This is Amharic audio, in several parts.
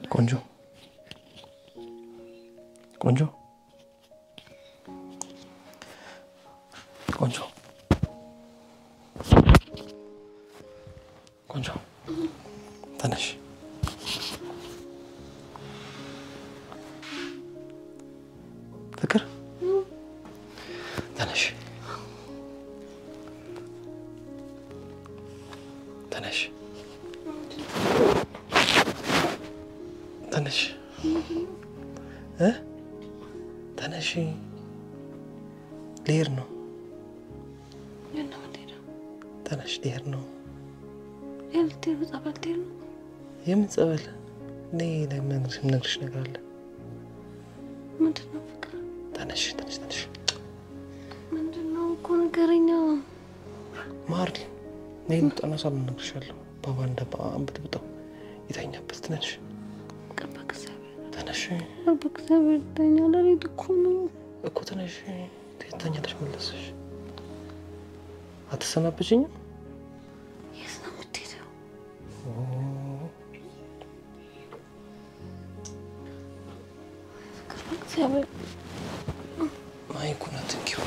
ቆንጆ ቆንጆ ቆንጆ ቆንጆ ተነሽ። ፍቅር ተነሽ፣ ተነሽ፣ ተነሽ እ ተነሽ። ልሄድ ነው። ተነሽ፣ ልሄድ ነው። የምን ጸበል? እኔ የምነግርሽ ነገር አለ። ተነሽ፣ ተነሽ፣ ተነሽ። ማር ነይ እንውጣና ሳሎን እነግርሻለሁ። ባባ እንደ አንብጥብጠው የተኛበት ትነሽ፣ ተነሽ እኮ ተነሽ። ተኛለሽ መለስሽ። አትሰናበችኝም? ማይኩን አትንኪው።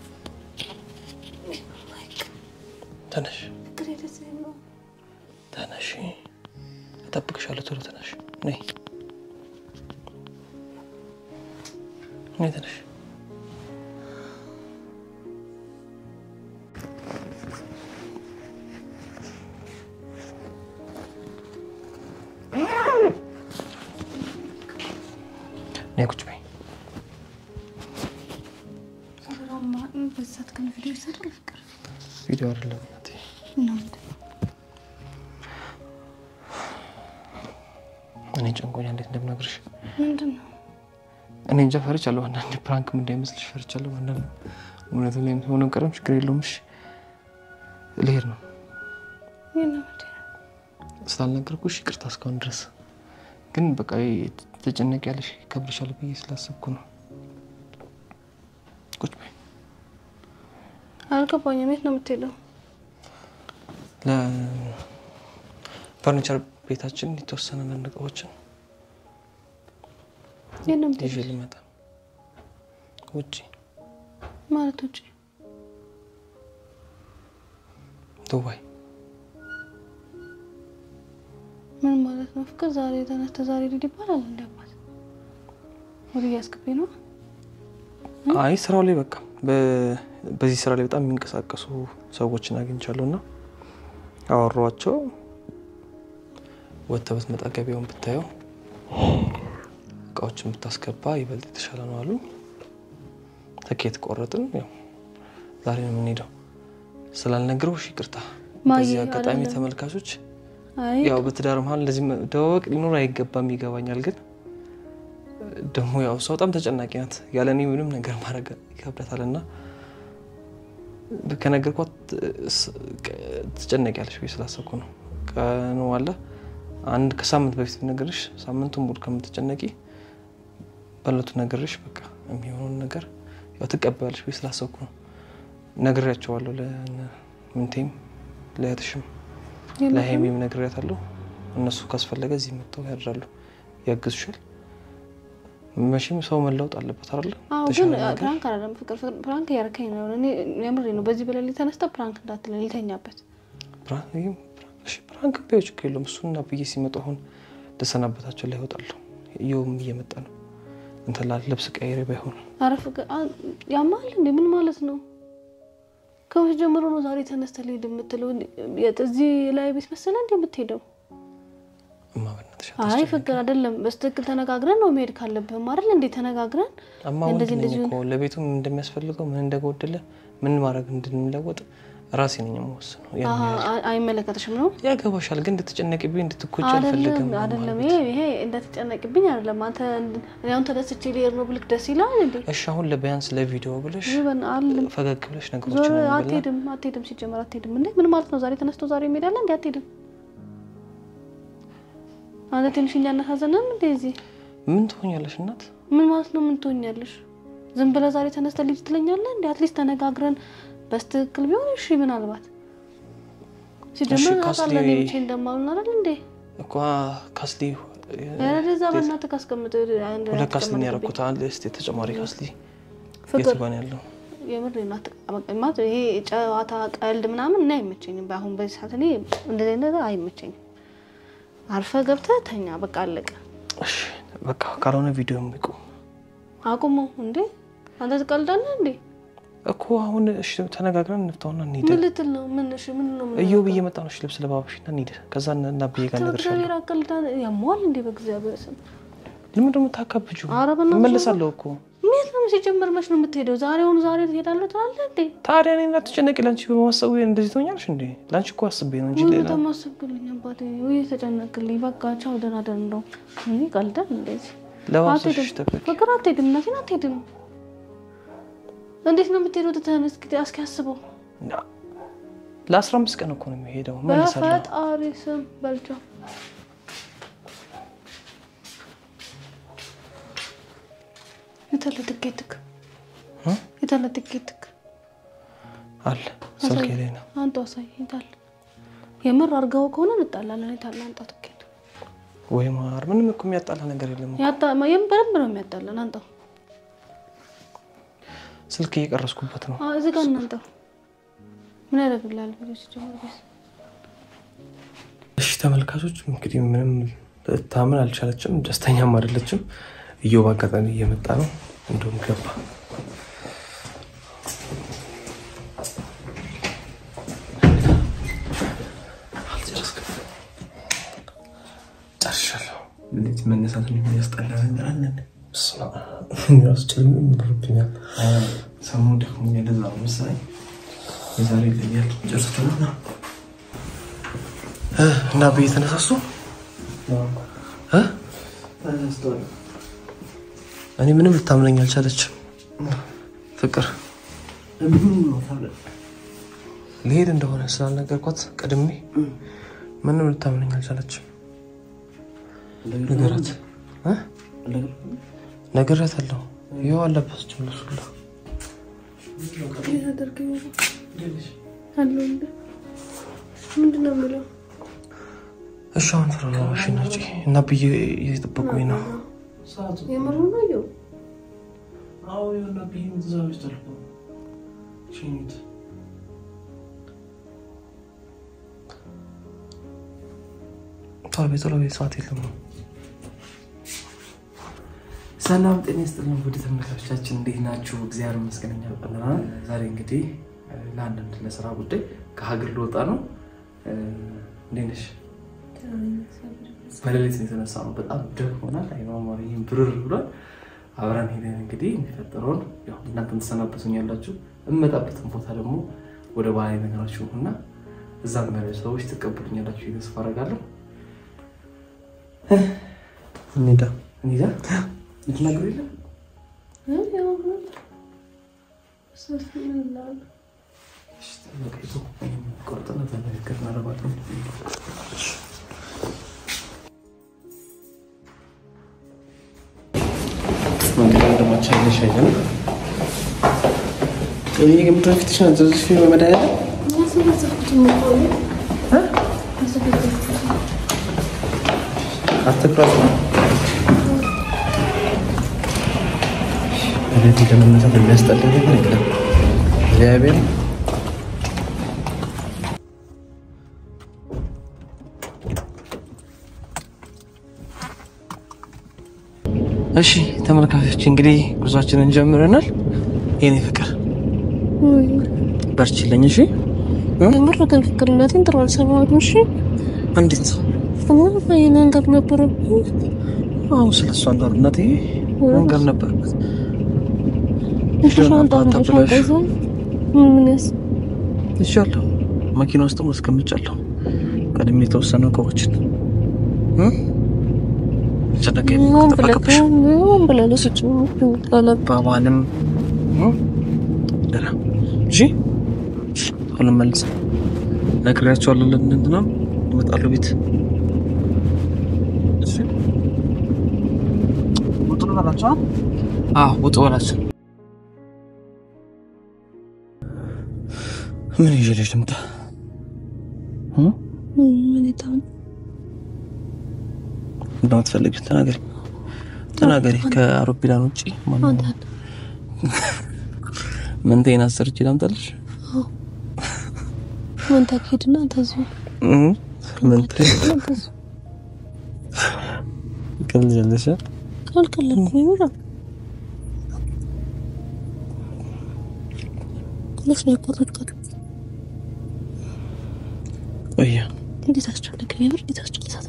ተነሽ ተነሽ፣ እጠብቅሻለሁ። ቶሎ ተነሽ። ነይ ነይ፣ ተነሽ። ነይ ቁጭ በይ። ቪዲዮ አይደለም እናቴ። እኔ ጨንቆኛ እንዴት እንደምነግርሽ እኔ እንጃ ፈርቻለሁ። አንዳንድ ፕራንክም እንዳይመስልሽ ፈርቻለሁ። አንዳንድ እውነትም ላይ ሆነ ቀረም ችግር የለውም። እሺ ልሄድ ነው ስላልነገርኩሽ ይቅርታ እስካሁን ድረስ ግን በቃ ተጨነቅ ያለሽ ይከብድሻል ብዬ ስላሰብኩ ነው። ቁጭ በይ። አልገባኝም። የት ነው የምትሄደው? ለፈርኒቸር ቤታችን የተወሰነ አንዳንድ እቃዎችን የት ነው ይዤ የምትሄደው? ልመጣ ውጭ ማለት ውጭ ዱባይ ምን ማለት ነው? ፍቅር ዛሬ ተነስተ ዛሬ ልሂድ ይባላል እንደ አባት ወደ እያስገባኝ ነው። አይ ስራው ላይ በቃ በ- በዚህ ስራ ላይ በጣም የሚንቀሳቀሱ ሰዎችን አግኝቻለሁ እና አወሯቸው። ወጥተህ ብትመጣ ገበያውን ብታየው እቃዎችን ብታስገባ ይበልጥ የተሻለ ነው አሉ። ትኬት ቆረጥን። ያው ዛሬ ነው የምንሄደው። ስላልነግረውሽ ይቅርታ። ማየ በዚህ አጋጣሚ አይደለም። ተመልካቾች አይ ያው በትዳር መሀል እንደዚህ መደዋወቅ ሊኖር አይገባም፣ ይገባኛል። ግን ደግሞ ያው እሷ በጣም ተጨናቂ ናት። ያለ እኔ ምንም ነገር ማድረግ ይከብዳታል እና ከነገርኳት ስ- ቀ- ትጨነቂያለሽ ብዬ ስላሰብኩ ነው። ቀኑ አለ አንድ ከሳምንት በፊት ብነግርሽ ሳምንቱን ሙሉ ከምትጨነቂ በለቱ ነግርሽ በቃ የሚሆነውን ነገር ያው ትቀበያለሽ ብዬ ስላሰብኩ ነው። ነግሬያቸዋለሁ። ለምንቴም ለእህትሽም ለሀይሚም ነግሬያታለሁ። እነሱ ካስፈለገ እዚህ መጥተው ያድራሉ፣ ያግዙሻል። መቼም ሰው መለወጥ አለበት አይደለ? አዎ፣ የተሻለ ግን ነገር ፕራንክ አይደለም ፍቅር ፍቅር ፕራንክ እያደረከኝ ነው። እኔ የምሬ ነው። በዚህ በሌሊት ተነስተ ፕራንክ እንዳትለ ልተኛበት። ፕራንክ ይሄም ፕራንክ- እሺ፣ ፕራንክ ቢሆን ችግር የለውም። እሱና ብዬ ሲመጡ አሁን ልሰናበታቸው ላይ ይወጣለሁ። እየውም እየመጣ ነው። እንትን ላል ልብስ ቀይሬ ባይሆን አረ ፍቅር አ- ያማል እንዴ? ምን ማለት ነው? ከመቼ ጀምሮ ነው ዛሬ ተነስተ ልሂድ የምትለው? የት እዚህ ላይ ቤት መሰለ እንዴ የምትሄደው? እማ በእናትሽ አይ አታስጨንቂ። ፍቅር አይደለም። በስትክክል ተነጋግረን ነው መሄድ ካለብህም አይደል እንዴ? ተነጋግረን እማ ወንድ እንደዚህ ነኝ እንደዚህ እኮ ለቤቱ ምን እንደሚያስፈልገው ምን እንደጎደለ ምን ማድረግ እንድንለወጥ ራሴ ነኝ የምወስነው። ያን አሀ፣ ያህል አ- አይመለከትሽም ነው ያገባሻል፣ ግን እንድትጨነቂብኝ እንድትጎጂ አልፈልግም። አይደለም እማ አይደለም። ቤት። ይሄ ይሄ እንደተጨነቅብኝ አይደለም። አንተ እንድ- እኔ አሁን ተደስቼ ልሄድ ነው ብልክ ደስ ይላል እንዴ? እሺ አሁን ለቢያንስ ለቪዲዮ ብለሽ ይበን አለም ፈገግ ብለሽ ዞር ነገሮችን እንበልና አትሄድም፣ አትሄድም። ሲጀመር አትሄድም እንዴ? ምን ማለት ነው? ዛሬ ተነስቶ ዛሬ እንሄዳለን እንዴ? አትሄድም። አንተ ትንሽ እያነሳዘነን እንዴ? እዚህ ምን ትሆኛለሽ እናት? ምን ማለት ነው? ምን ትሆኛለሽ? ዝም ብለህ ዛሬ ተነስተ ልጅ ትለኛለህ እንዴ? አትሊስት ተነጋግረን በስትክክል ቢሆን እሺ። ምናልባት ሲጀመር ካስሊ- ታውቃለህ እኔ ብቻዬን እንደማሉን አይደል እንዴ? እኳ ካስሊ ያለዛ በእናትህ ካስቀምጥ አንድ ሁለት ካስሊ ተጨማሪ ያደረኩት አንድ ስ ተጨማሪ ካስሊ ፍቅር የት ጋር ነው ያለው? የምር ናት ማለት ይሄ ጨዋታ ቀልድ ምናምን እና አይመቸኝም። በአሁን በዚህ ሰዓት እኔ እንደዚህ አይነት ነገር አይመቸኝም። አርፈ ገብተህ ተኛ፣ በቃ አለቀ። እሺ በቃ ካልሆነ ቪዲዮ የሚቁም አቁሞ እንዴ አንተ ትቀልዳለህ እንዴ? እኮ አሁን እሺ ተነጋግረን እንፍታውና እንሂድ። ምን ልትል ነው? ምን እሺ ምን ነው ምን እየው ብዬ መጣ ነው። እሺ ልብስ ለባብሽና እንሂድ። ከዛ እና ብዬ ጋር እነግርሻለሁ። በእግዚአብሔር አቀልዳ ያሟል እንዴ? በእግዚአብሔር ስም ለምን ደግሞ ታካብጁ? ኧረ በእናትህ እመለሳለሁ እኮ ሜት ነው ሲጀመር፣ መች ነው የምትሄደው? ዛሬውኑ ዛሬ ትሄዳለህ ትላለህ እንዴ? ታዲያ እኔ እንዳትጨነቂ ለአንቺ በማሰቡ እንደዚህ ትሆኛለሽ እንዴ? ለአንቺ እኮ አስቤ ነው እንጂ ወይ ሌላ በጣም አሰብክልኝ አባቴ፣ ወይ ተጨነቅልኝ። በቃ ቻው፣ ደህና ደህና እንደው እኔ ቀልዳል እንደዚህ ለባብሰሽ አትሄድም። ጠብቂ። ፍቅር አትሄድም፣ እናቴን አትሄድም። እንዴት ነው የምትሄደው? ትተህን እስኪ እስኪ አስበው። ለአስራ አምስት ቀን እኮ ነው የሚሄደው። እመለሳለሁ። በፈጣሪ ስም በልቻው የታለ ትኬትክ? እ? የታለ ትኬትክ? አለ ስልኬ ላይ ነው። አንተ አሳይ። የታለ የምር አድርገው ከሆነ እንጣላለን። የታለ አንጣ ትኬት። ወይ ማር ምንም እኮ የሚያጣላ ነገር የለም። ያጣ የም በደንብ ነው የሚያጣለን። አንጣው ስልክ እየቀረስኩበት ነው። አዎ፣ እዚህ ጋር እናንጣው። ምን ያደርግልሃል? ቪዲዮ ሲጀምር ቢስ እሺ ተመልካቾች እንግዲህ ምንም ታምን አልቻለችም፣ ደስተኛም አይደለችም። እየው በአጋጣሚ እየመጣ ነው። እንዲሁም ገባ አልጨረስክም? ጨርሻለሁ። እንዴት መነሳት የሚያስጠላ ነገር አለ? ራሱ ጭልም ብሎብኛል። ሰሞኑን ደክሞኛል። ለዛ ነው መሰለኝ የዛሬ ይለያል። ጨርሰናል እና ብዬ ተነሳሱ እ? እኔ ምንም ልታምነኝ አልቻለችም። ፍቅር ልሄድ እንደሆነ ስላልነገርኳት ቀድሜ ምንም ልታምነኝ አልቻለችም። ነገራት እ? ነግሬያታለሁ። ይኸው አለበሰች ልብሱላ ምንድን ነው የሚለው? እሺ አሁን ተረጋጋሽ ነጭ እና ብዬ እየጠበቁኝ ነው። የምር ነው የው ቶሎ ቤት ቶሎ ቤት ሰዓት የለም ነው ሰላም ጤና ይስጥልን ውድ ተመልካቾቻችን እንዴት ናችሁ? እግዚአብሔር ይመስገን እኛ በጣም ደህና ነን። ዛሬ እንግዲህ ለአንዳንድ ለስራ ጉዳይ ከሀገር ልወጣ ነው። እንዴት ነሽ? በሌሊት ነው የተነሳ ነው። በጣም ደክሞናል። አይማማ ይህም ብርር ብሏል። አብረን ሄደን እንግዲህ የሚፈጠረውን ያው እናንተም ትሰናበቱኛላችሁ። እመጣበትን ቦታ ደግሞ ወደ ባህላዊ ነገራችሁ እና እዛም ያሉ ሰዎች ትቀበሉኛላችሁ ተስፋ አደርጋለሁ። እንሂዳ እንሂዳ ልትናገሩ የለም ቆርጥና ተመለከት እናደርጋለን። መንገድ ወንድማችን አይነሽ አይደል? ይህ ግምቶ ፊትሽ ነው ዘዝፊ በመድኃኒዓለም አትኩረት ነው እቤት ለመነሳት የሚያስጠላ ነገር የለም። እግዚአብሔር እሺ ተመልካቾች እንግዲህ ጉዟችንን ጀምረናል። የኔ ፍቅር በርችልኝ። እሺ የምር ግን ፍቅርነቴን ጥሩ አልሰማሁም። እሺ እንዴት ነው? እና ይሄ ነገር ነበረብኝ። አሁን ስለ እሷ እንዳሉነት ይሄ መንገር ነበረበት። ሻንጣ ሻንጣ ይዘው ምን ያስ ይሻለሁ መኪና ውስጥ አስቀምጫለሁ። ቀድሜ የተወሰኑ እቃዎችን እ? ጨነቀኝ ምን ብለህ ተጠበቅብሽ ምን ብለህ ለስጭ ጠለብ ባባንም ደህና እሺ። አሁን መልስ ነግሬያቸዋለሁ። ለእንትና ይመጣሉ ቤት እሺ። ውጡ በላቸው። አዎ ውጡ በላቸው። ምን ይዤልሽ ልምጣ? እ? ምን ይታም እንደምትፈልጊው ተናገሪ ተናገሪ። ከአውሮፕላን ውጪ ማነው አንተ መንቴን አሰርቼ ላምጣልሽ? ምን ታካሄድና ተዙ እህ መንቴ ቀልጃለሽ? ካልከለኩ ይምራ ለስ ነው ቆረጥከው ቆየ እንዴት አስጨነቀኝ የምር እንዴት አስጨነሳት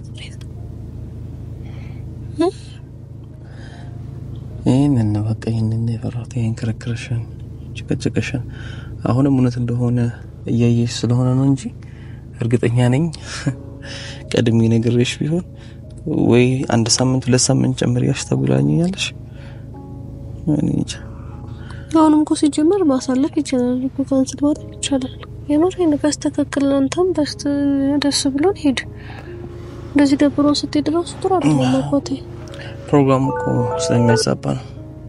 ይህንን ነው በቃ ይህንን ነው የፈራሁት። ይህን ክርክርሽን፣ ጭቅጭቅሽን አሁንም እውነት እንደሆነ እያየሽ ስለሆነ ነው እንጂ እርግጠኛ ነኝ ቀድሜ ነግሬሽ ቢሆን ወይ አንድ ሳምንት ሁለት ሳምንት ጨምሪያሽ ተጉላኛለሽ። እኔ እንጃ። አሁንም እኮ ሲጀመር ማሳለፍ ይችላል እኮ ካንስል ማድረግ ይቻላል። የምር ይሄን ቢያስተካክል አንተም በስት ደስ ብሎን ሄድ። እንደዚህ ደብሮ ስትሄድ ራሱ ጥሩ አይደለም አባቴ። ፕሮግራሙ እኮ ስለሚያዛባ ነው።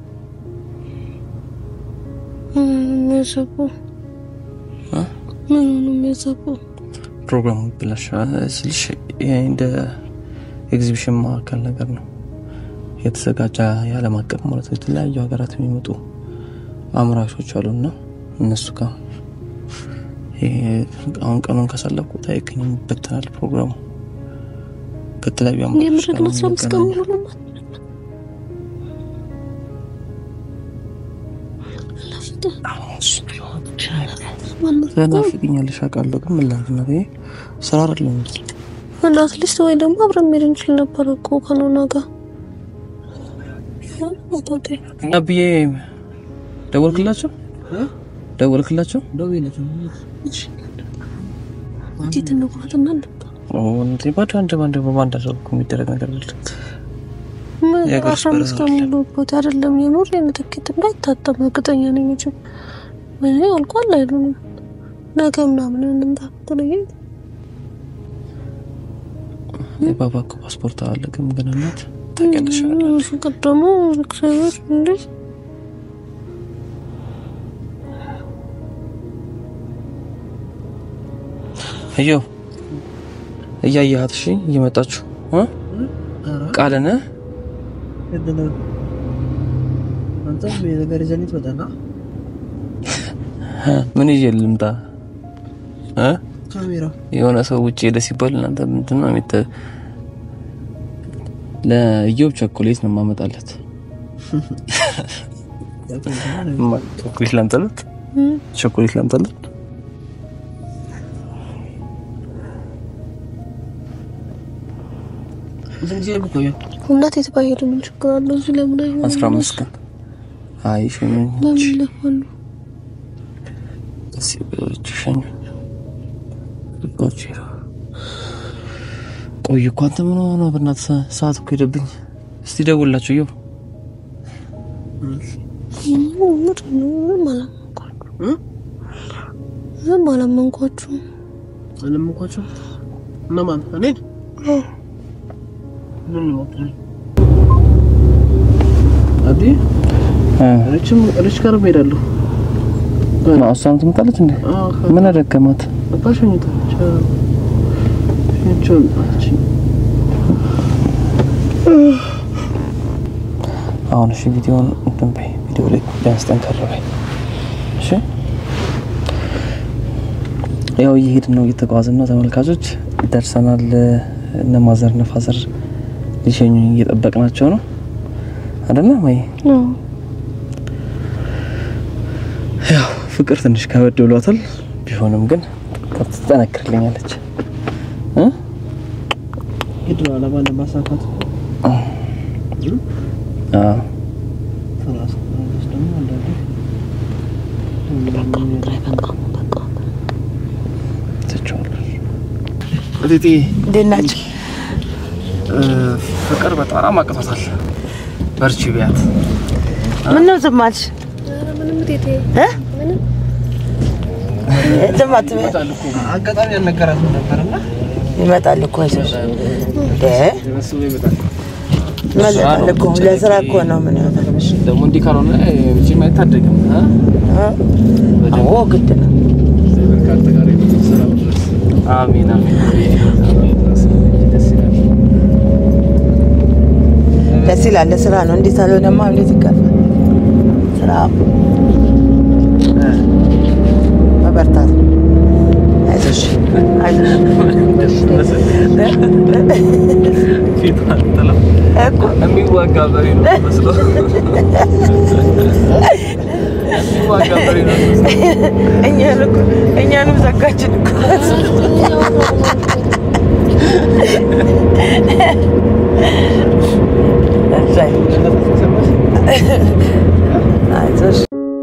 የሚያዛባው እ? ምን ነው የሚያዛባው? ፕሮግራሙ ብላሽ ስልሽ ይሄ እንደ ኤግዚቢሽን ማዕከል ነገር ነው የተዘጋጀ የዓለም አቀፍ ማለት ነው። የተለያዩ ሀገራት የሚመጡ አምራቾች አሉና እነሱ ጋር ይሄ አሁን ቀኑን ካሳለፍኩት አይገኝም፣ ይበተናል ፕሮግራሙ ከተለያዩ አምራቾች የምር ጋር ግን ነው አስራ አምስት ቀን የምንገናኘው። ሙሉ ለማት ትናፍቂኛለሽ አውቃለሁ፣ ግን ምን ላድርግ እናቴ፣ ስራ አይደለም እና አትሊስት ወይ ደግሞ አብረን መሄድ እንችል ነበር እኮ ከኖና ጋር አባቴ እና ብዬ ደወልክላቸው ደወልክላቸው እንዴት እንቁረጥና እንምጣ? እንዴ ባዶ አንድ ባንድ በባንድ ሰው እኮ የሚደረግ ነገር አይደለም። ምን የእግር አስራ አምስት ቀን ሙሉ ቦታ አይደለም የምር የምትኬት እንዳይታጠብ እርግጠኛ ነኝ እንጂ ምን አልቋል አይሉንም ነገ ምናምን እንምጣ ትለኝ የባባ እኮ ፓስፖርት አለ ግን ግን እናት ታውቂያለሽ አይደል? ፍቅር ደግሞ እግዚአብሔር እንዴ እዮ እያየሃት እሺ፣ እየመጣችሁ እ ቃልን ምን ይዤ ልምጣ እ የሆነ ሰው ውጭ ሄደ ሲባል እናንተ ምንድን ነው የሚተ ለኢዮብ ቸኮሌት ነው የማመጣለት። ማ- ቸኮሌት ላምጣለት፣ ቸኮሌት ላምጣለት። እናት የት ባሄድ ምን ችግር አለው? እዚህ ለምን አይሆንም? አስራ አምስት ቀን አይ ሸኙኝ፣ ለምን ይለፋሉ? ደስ ብሎች ሸኙኝ። ልባች ቆይ እኮ አንተ ምን ሆነ? በእናትህ ሰዓት እኮ ሄደብኝ። እስቲ ደውላችሁ እየው ምንድን ነው? ምንም አላመንኳችሁም። ምንም አላመንኳችሁም። አለምኳቸው እነማን እኔን ምን ይሞክራል አዲ ሪችም ሪች ጋር እሄዳለሁ እሷም ትመጣለች እንዴ? ምን አደከማት? አባሸኝታ ሸኝቸው አቺ አሁን እሺ፣ ቪዲዮውን እንትን በይ፣ ቪዲዮ ላይ ቢያንስ ጠንከር በይ እሺ። ያው እየሄድን ነው፣ እየተጓዝን ነው ተመልካቾች፣ ደርሰናል። እነ ማዘር እነ ፋዘር ሊሸኙኝ እየጠበቅናቸው ነው አይደለ? ወይ ያው ፍቅር ትንሽ ከበድ ብሏታል። ቢሆንም ግን ትጠነክርልኛለች እ ሄድ ነው አላማ ለማሳካት አዎ ራስ ራስ ደግሞ አንዳንዴ ትችዋለሽ። እቴቴ እንዴት ናቸው? ፍቅር በጣም አቅቶታል። በርቺ ቢያት ምን ነው ዝም አልሽ? ምንም ቴቴ እ? ዝም አትበይ። አጋጣሚ ያልነገራትም ነበርና ይመጣል እኮ አይዞሽ። እንዴ መስሎ ይመጣል። ይመጣል እኮ ለስራ እኮ ነው። ምን ይሆናል? ደግሞ እንዲህ ካልሆነ መቼም አይታደግም። እ? አዎ ግድ ነው። ከአንተ ጋር የምትሰራው ድረስ አሜን አሜን። ደስ ይላል። ደስ ይላል። ለስራ ነው። እንዴት አልሆነማ እንዴት ይከፋል? ስራ መበርታት ነው። አይዞሽ አይዞሽ ፊቷን ጥላ እኮ የሚዋጋ በሬ ነው መስሎ የሚዋጋ በሬ ነው መስሎ እኛን እኮ እኛንም ዘጋችን እኮ እሰይ። አይዞሽ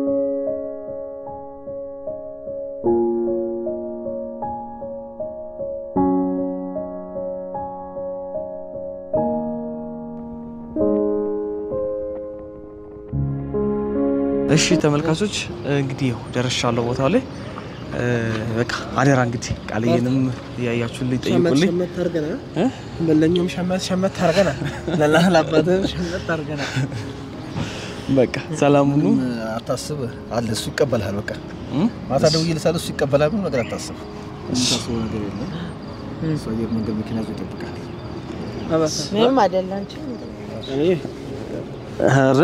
እሺ ተመልካቾች እንግዲህ ያው ደርሻለሁ ቦታው ላይ እ፣ በቃ አደራ እንግዲህ ቃልዬንም እያያችሁልኝ ጠይቁልኝ ሸመት አድርገናል። እ? ለእኛም ሸመት ሸመት አድርገናል። ለላህ ለአባትህም ሸመት አድርገናል። በቃ ሰላም ሁኑ አታስብ አለ እሱ ይቀበልሃል። በቃ እ? ማታ ደውዬልሻለሁ እሱ ይቀበላል። ምንም ነገር አታስብ። የምታስበው ነገር የለም። እሱ አየር መንገድ መኪና ይዞ ይጠብቃል። ምንም አይደል አንቺ ኧረ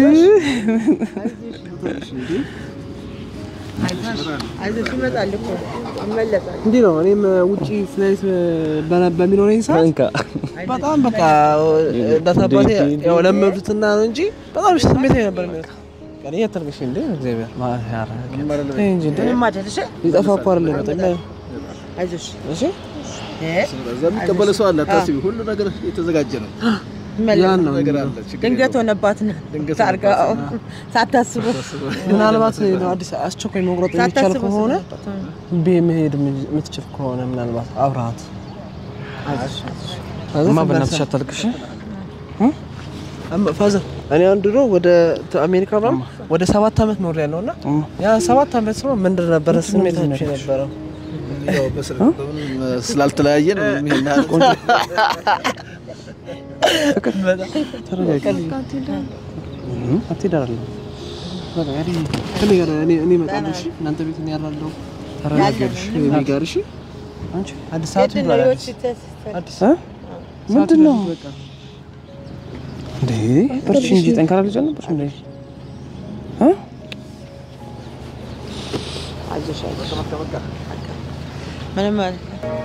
አይዞሽ ይመጣል እኮ ይመለሳል። እንዲህ ነው። እኔም ውጪ ፍላይት በ- በሚኖረኝ ሰዓት እንካ በጣም በቃ እናት አባቴ ያው ለመዱትና ነው እንጂ በጣም ስሜታዊ ነበር የሚሉት። ቀን እያተርገሽ እንዴ እግዚአብሔር ተይ እንጂ እንዴ ምንም አይደል እሺ ሊጠፋ እኮ አይደለም የመጣው። አይዞሽ እሺ እ የሚቀበለ ሰው አለ። አታስቢ፣ ሁሉ ነገር የተዘጋጀ ነው። ያን ነው ነገር አለ። ችግር ድንገት ሆነባት ነው ድንገት ታርጋው ሳታስቡ ምናልባት ነው አዲስ አስቸኳይ መቁረጥ የሚቻል ሳታስቡ ከሆነ ስለመጣት። ቤ መሄድ የምትችል ከሆነ ምናልባት አብረሃት እማ በእናትሽ አታልቅሽ ፋዘር እኔ አሁን ድሮ ወደ አሜሪካ ምናምን ወደ ሰባት ዓመት ኖር ያለው እና እማ ያ ሰባት ዓመት ነው ምንድን ነበረ ስሜታችሁ የነበረው? ያው በስልክ በምንም ስላልተለያየ ነው ይሄን ያህል ተረጋጊ አትሄድ አይደለም በቃ እኔ ከእኔ ጋር እኔ እኔ እመጣለሁ። እሺ እናንተ ቤት እኔ ያላለሁ ተረጋጊልሽ እኔ ጋር እሺ አንቺ አዲስ ሰዓት ይባላል አዲስ አዲስ ምንድን ነው እንዴ በርቺ እንጂ ጠንካራ ልጅ አልነበርሽ እንዴ እ? አይዞሽ አይዞሽ ምንም ማለት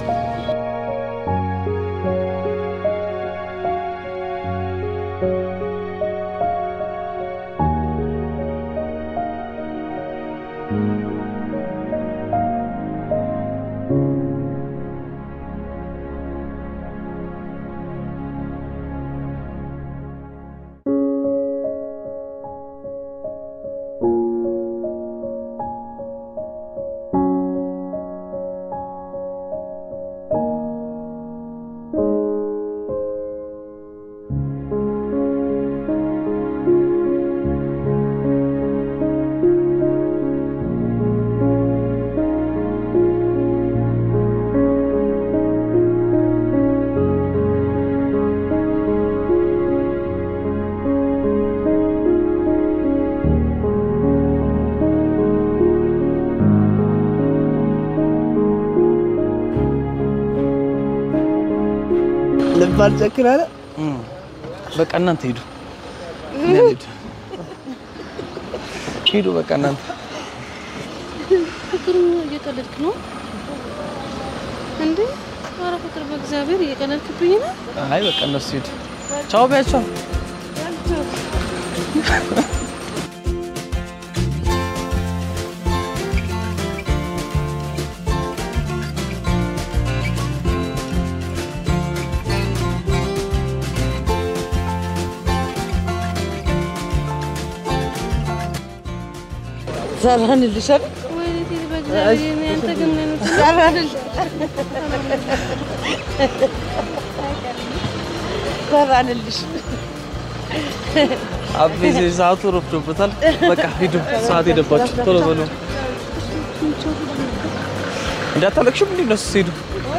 ልብ አልጨክን አለ እ። በቃ እናንተ ሂዱ እኛ እንሂድ። ሂዱ በቃ እናንተ ፍቅር እየቀለድክ ነው እንዴ? ኧረ ፍቅር በእግዚአብሔር እየቀለድክብኝ ነው። አይ በቃ እነሱ ሂዱ ቻው ቢያቸው ሰራንልሽ አይደል? ወይኔ ቴዲ በእግዚአብሔር እኔ አንተ ግን ምን አይነት ሰራንልሽ ሰራንልሽ አቤት ሰዓቱ ረፍዶበታል። በቃ ሂዱ፣ ሰዓት ሄደባችሁ። ቶሎ በሉ። እንዳታለቅሽም እንዴ እነሱ ሲሄዱ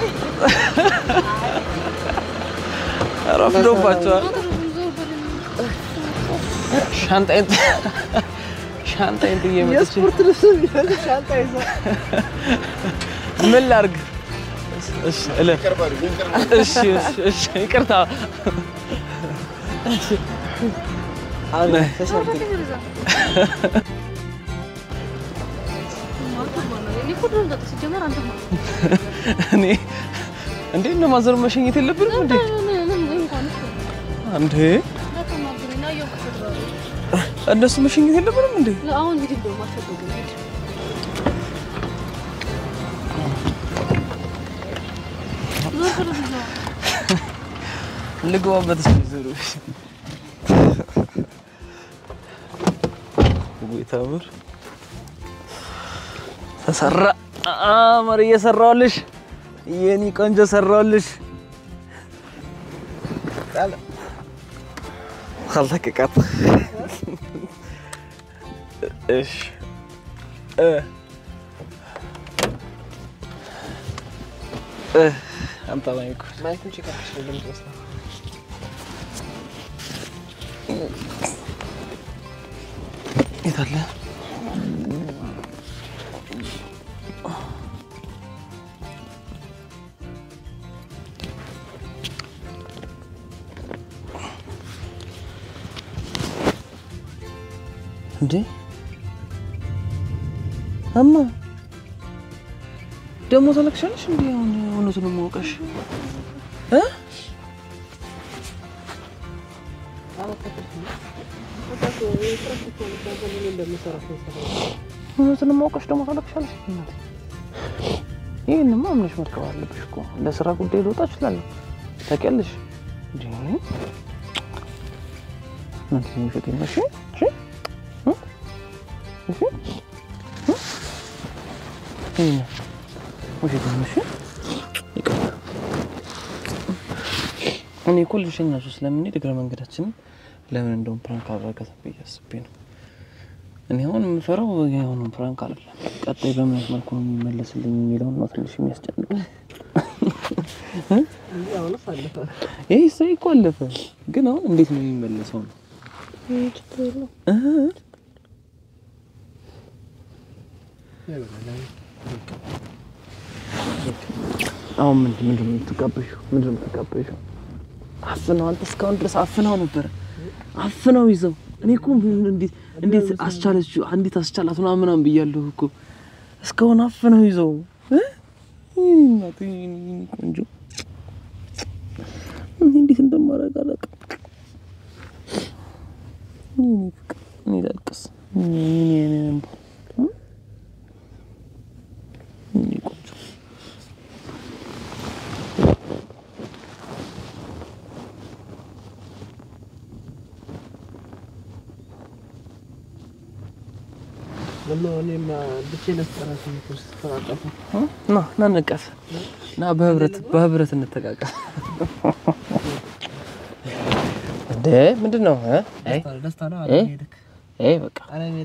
ረፍዶባቸዋል። ሻንጣዬን ሻንጣዬን ጥዬ መጥቼ የስፖርት ልብስ የሚፈልግ ሻንጣ ይዛ ምን ላድርግ? እሺ እለፍ። እሺ እሺ እሺ፣ ይቅርታ እኔ እንዴት ነው ማዘር መሸኘት የለብንም እንዴ? እንዴ እነሱ መሸኘት የለብንም እንዴ? አሁን ሂድ እንደውም አልፈልግም ሂድ ልግባበት እስኪ ዞሮ ወይ ታምር ተሰራ አማር እየሰራሁልሽ የኔ ቆንጆ ሰራሁልሽ። ካልተቀቃት እሺ እ እ አምጣ ማይኩ ማይኩን ቼክ አድርገሽ ለምን የት አለ? እንዴ እማ ደግሞ ተለክሻለሽ እንዴ? አሁን እውነቱን ማውቀሽ እ እውነቱን ማውቀሽ ደግሞ ተለክሻለሽ። እናቴ ይህንማ አምነሽ መርከብ አለብሽ እኮ ለስራ ጉዳይ ልወጣ እችላለሁ። ታውቂያለሽ እንዴ? እናንተ የሚፈቅኝ እሺ እሺ እሺ ይሄን ውሸት ነው። እሺ ይቅር። እኔ እኮ ልሸኛችሁ ስለምንሄድ እግረ መንገዳችንን ለምን እንደውም ፕራንክ አደረጋት ብዬ አስቤ ነው። እኔ አሁን የምፈራው የሆነው ፕራንክ አይደለም፣ ቀጣይ በምን አይነት መልኩ ነው የሚመለስልኝ የሚለውን ነው ትንሽ የሚያስጨንቅ። ይህ ሰው እኮ አለፈ፣ ግን አሁን እንዴት ነው የሚመለሰው ነው ችግር የለውም። እ አሁን ምንድን ምንድን ነው የምትጋበዥው? ምንድን ነው የምትጋበዥው? አፍነው አንተ እስካሁን ድረስ አፍነው ነበረ አፍነው ይዘው እኔ እኮ ምን- እንዴት እንዴት አስቻለችው እንዴት አስቻላት ምናምን ምናምን ብያለሁ እኮ እስካሁን አፍነው ይዘው እ? ይሄ እናቴ፣ ይሄ ቆንጆ እኔ እንዴት እንደማደርግ አላውቅም። ይሄ ፍቅር እኔ ላልቅስ እኔ እኔ እንባ እ? ይሄ ቆንጆ ና ና እንቀፍ ና በህብረት በህብረት እንተቃቀፍ። እንዴ ምንድን ነው እ? አይ እ? አይ በቃ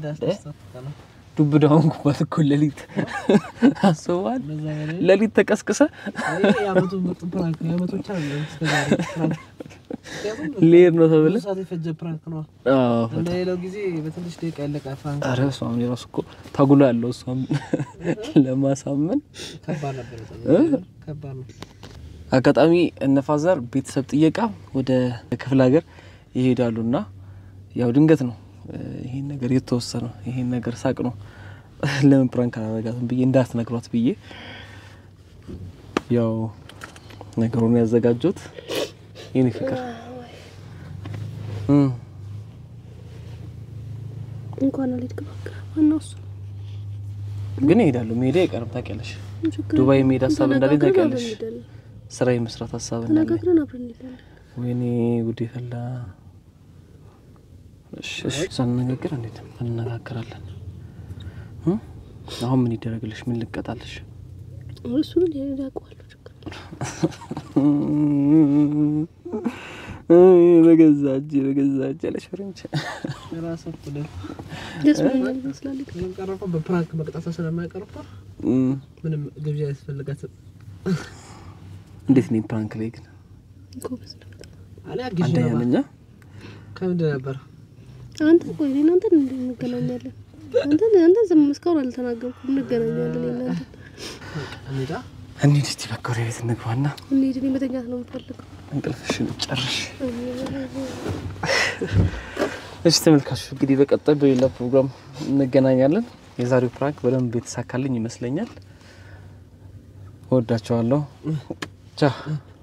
ዱብ ዳውን ኩባት እኮ ሌሊት አስበዋል። ሌሊት ተቀስቅሰ ልሄድ ነው ተብለ አዎ እንደሌላው ጊዜ በትንሽ ደቂቃ ያለቀ ፍራንክ ኧረ እሷም የራሱ እኮ ታጉሎ ያለው እሷም ለማሳመን ከባድ ነበር። በጣም ከባድ ነው። አጋጣሚ እነፋዘር ቤተሰብ ጥየቃ ወደ ክፍለ ሀገር ይሄዳሉ እና ያው ድንገት ነው እ፣ ይሄን ነገር የተወሰነው ይሄን ነገር ሳቅ ነው ለምን ፕራንክ አላረጋትም ብዬ እንዳትነግሯት ብዬ ያው ነገሩን ያዘጋጁት የኔ ፍቅር እ፣ እንኳን አልሄድክም። በቃ ዋናው እሱ ነው። ግን እሄዳለሁ። መሄዴ አይቀርም ታውቂያለሽ። ችግር ዱባይ የለውም። መሄድ ሀሳብ እንዳለኝ ተነጋግረን ታውቂያለሽ። አብረን እንሄዳለን። ስራ የመስራት ሀሳብ እንዳለኝ ተነጋግረን አብረን እንሄዳለን። ወይኔ ጉዴ ፈላ። እሺ እሺ፣ ሳንነጋገር እንዴት እንነጋገራለን? እ? አሁን ምን ይደረግልሽ? ምን ልቀጣልሽ? እሱን እኔ አውቀዋለሁ። ችግር በገዛ እጅ በገዛ እጅ ያለሽ ፍሬንች የራሱ እኩል ደስ ብሎኛል ይመስላል። ቀረፈ በፕራንክ መቅጣቷ ስለማይቀርፋ ምንም ግብዣ ያስፈልጋትም። እንዴት ነኝ ፕራንክ ላይ ግን ጎበዝ ነው በጣም። እኔ አግዥ አንደኛ ነበር። ነኝ። ከምንድን ነበር አንተ ቆይ እኔ እናንተን እንዴት እንገናኛለን? አንተን አንተን ዝም እስካሁን አልተናገርኩም። እንገናኛለን። እኔ እናንተ እንሂዳ እንሂድ እስቲ በቃ ወደ ቤት እንግባና እንሂድ። እኔ መተኛት ነው የምፈልገው። እንቅልፍሽን ጨርሽ። እኔ እሺ ተመልካቾች እንግዲህ በቀጣይ በሌላ ፕሮግራም እንገናኛለን። የዛሬው ፕራንክ በደንብ የተሳካልኝ ይመስለኛል። እወዳቸዋለሁ። ቻው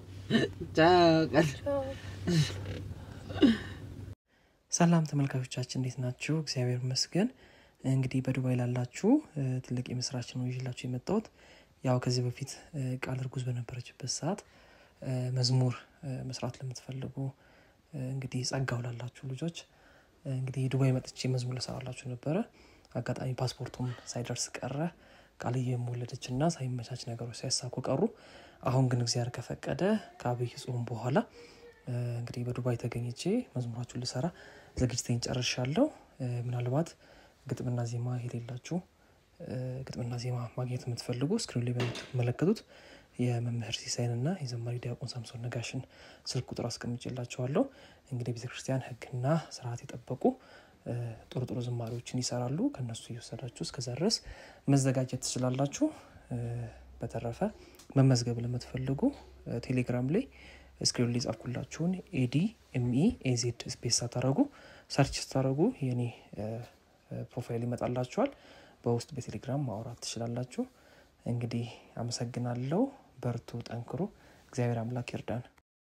ሰላም ተመልካቾቻችን እንዴት ናችሁ? እግዚአብሔር ይመስገን። እንግዲህ በዱባይ ላላችሁ እ፣ ትልቅ የምስራች ነው ይዤላችሁ የመጣሁት። ያው ከዚህ በፊት እ፣ ቃል እርጉዝ በነበረችበት ሰዓት እ፣ መዝሙር እ፣ መስራት ለምትፈልጉ እ፣ እንግዲህ ጸጋው ላላችሁ ልጆች እ፣ እንግዲህ ዱባይ መጥቼ መዝሙር ልሰራላችሁ ነበረ። አጋጣሚ ፓስፖርቱም ሳይደርስ ቀረ። ቃልዬ የወለደች እና ሳይመቻች ነገሮች ሳይሳኩ ቀሩ። አሁን ግን እግዚአብሔር ከፈቀደ ከአብይ ጾም በኋላ እ፣ እንግዲህ በዱባይ ተገኝቼ መዝሙራችሁን ልሰራ ዝግጅቴን ጨርሻለሁ። እ፣ ምናልባት ግጥምና ዜማ የሌላችሁ እ፣ ግጥምና ዜማ ማግኘት የምትፈልጉ ስክሪን ላይ በምትመለከቱት የመምህር ሲሳይን እና የዘማሪ ዲያቆን ሳምሶን ነጋሽን ስልክ ቁጥር አስቀምጬላችኋለሁ። እንግዲህ ቤተክርስቲያን ሕግና ስርዓት የጠበቁ እ፣ ጥሩ ጥሩ ዝማሪዎችን ይሰራሉ። ከነሱ እየወሰዳችሁ እስከዛ ድረስ መዘጋጀት ትችላላችሁ። እ፣ በተረፈ መመዝገብ ለምትፈልጉ እ፣ ቴሌግራም ላይ ስክሪን ላይ ጻፍኩላችሁን ኤዲ ኤምኢ ኤዜድ ስፔስ ሳታረጉ ሰርች ስታደረጉ የኔ እ፣ እ፣ ፕሮፋይል ይመጣላችኋል። በውስጥ በቴሌግራም ማውራት ትችላላችሁ። እንግዲህ አመሰግናለሁ። በርቱ፣ ጠንክሩ። እግዚአብሔር አምላክ ይርዳን።